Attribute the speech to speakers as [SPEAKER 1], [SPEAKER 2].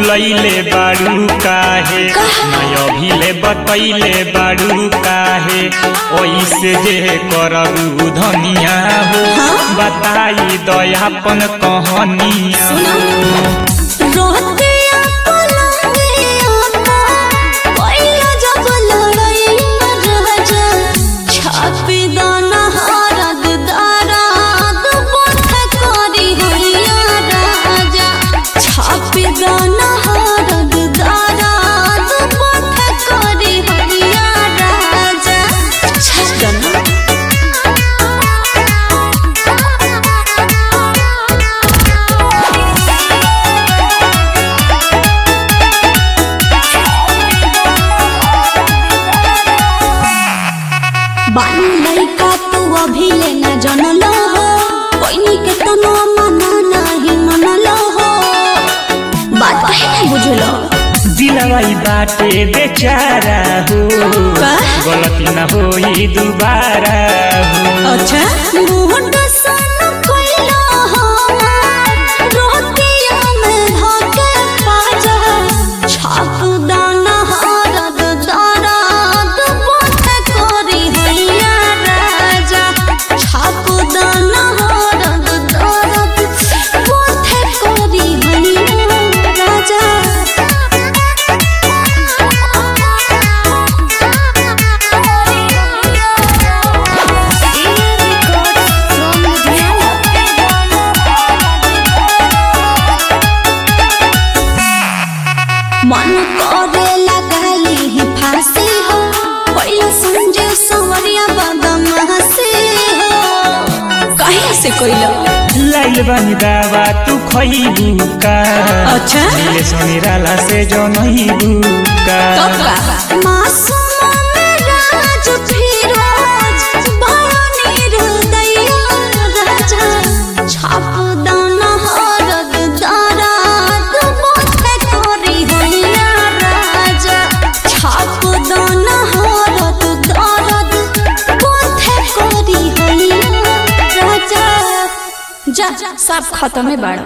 [SPEAKER 1] भूलैले बाड़ू काहे मैं अभिले बतैले बाड़ू काहे ओइसे जे करबू धनिया हो बताई दयापन कहानिया
[SPEAKER 2] रोहतिया पलंगिया पर पहिला जब लड़ाइया राजा छापी दाना हरद दाराद बोथ करी हैया राजा छापी दाना हरद दाराद बोथ करी हैया राजा छापी बानी लइका तू अभी ले न जनलो हो कोई के तनो मना नहीं मनलो हो बात काहे नहीं बुझलो
[SPEAKER 1] दिलवाई बाटे बेचारा हो
[SPEAKER 2] का?
[SPEAKER 1] गलती न होई दुबारा हो
[SPEAKER 2] अच्छा मुंड सन कोइलो हो रोतिया में धके पाजा छाप दाना हरद दराद बोथ करी हैया राजा छाप दाना हरद दराद बोथ करी हैया राजा मन करे लगाली ही फांसी हो पहिला संजय संवरिया बदम हसी हो कहीं से कोइलो
[SPEAKER 1] लाइल बानी दावा तू खइबू का
[SPEAKER 2] अच्छा।
[SPEAKER 1] मिले सनिराला से जनइबू का
[SPEAKER 2] मासूम राज फिरोज भवानी हृदया राजा छाप दाना हरद दाराद बोथे करी हैया राजा छाप दाना हरद दाराद बोथे करी हैया राजा जा सब खत्म है बाड़